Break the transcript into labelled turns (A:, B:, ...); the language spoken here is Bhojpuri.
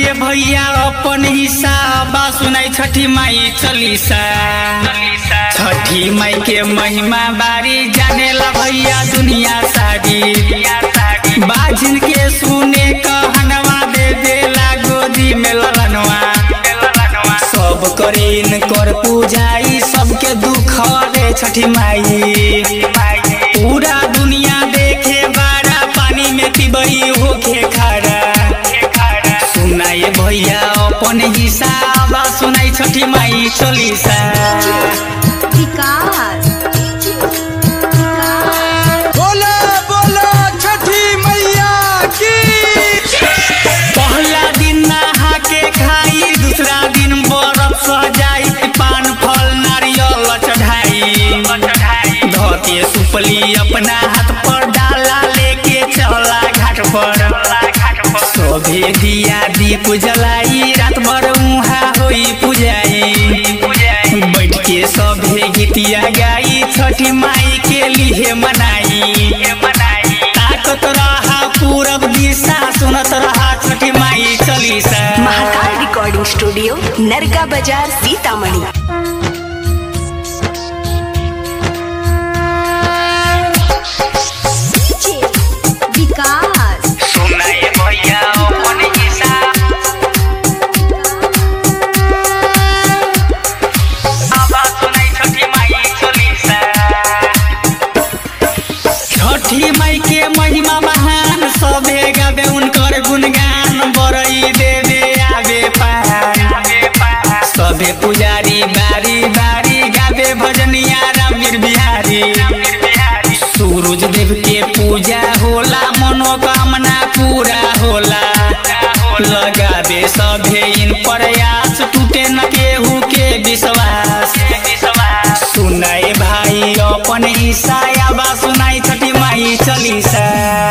A: सुनाइए भैया अपन हिसाब सुनाई छठी माई चलीसा छठी माई के महिमा बारी जाने ला भैया दुनिया सारी बाजिन के सुने कहनवा दे देला गोदी में ललनवा सब करीन कर पूजाई सबके दुख रे छठी माई पूरा दुनिया देखे बारा पानी में पिबई होके खड़ा सुनाए भैया अपन हिसाब सुनाई छठी माई चलीसा
B: विकास
C: बोला बोला छठी मैया की
A: पहला दिन नहा के खाई दूसरा दिन बर्फ सजाई पान फल नारियल चढ़ाई धोके सुपली अपना हाथ पर डाला लेके चला घाट पर सभे दिया दीप जलाई रात भर उहा होई पूजाई बैठ के सभे गीतिया गाई छठी माई के लिए मनाई ताकत रहा पूरब दिशा सुनत रहा छठी माई चलीसा
B: महाकाल रिकॉर्डिंग स्टूडियो नरका बाजार सीतामढ़ी विकास
A: सुनाए भैया अपन हिसाब आवाज सुनाई छठी माई चलीसा छठी माई के महिमा महान सबे गावे उनकर गुणगान बरई देवे आवे पार सबे पुजारी बारी बारी गावे भजनिया रामवीर बिहारी सूरज देव के पूजा होला मनोकामना पूरा होला लगावे सभे इन प्रयास टूटे न केहू के विश्वास सुनाए भाई अपन ईसा आबा सुनाई छठी माई चलीसा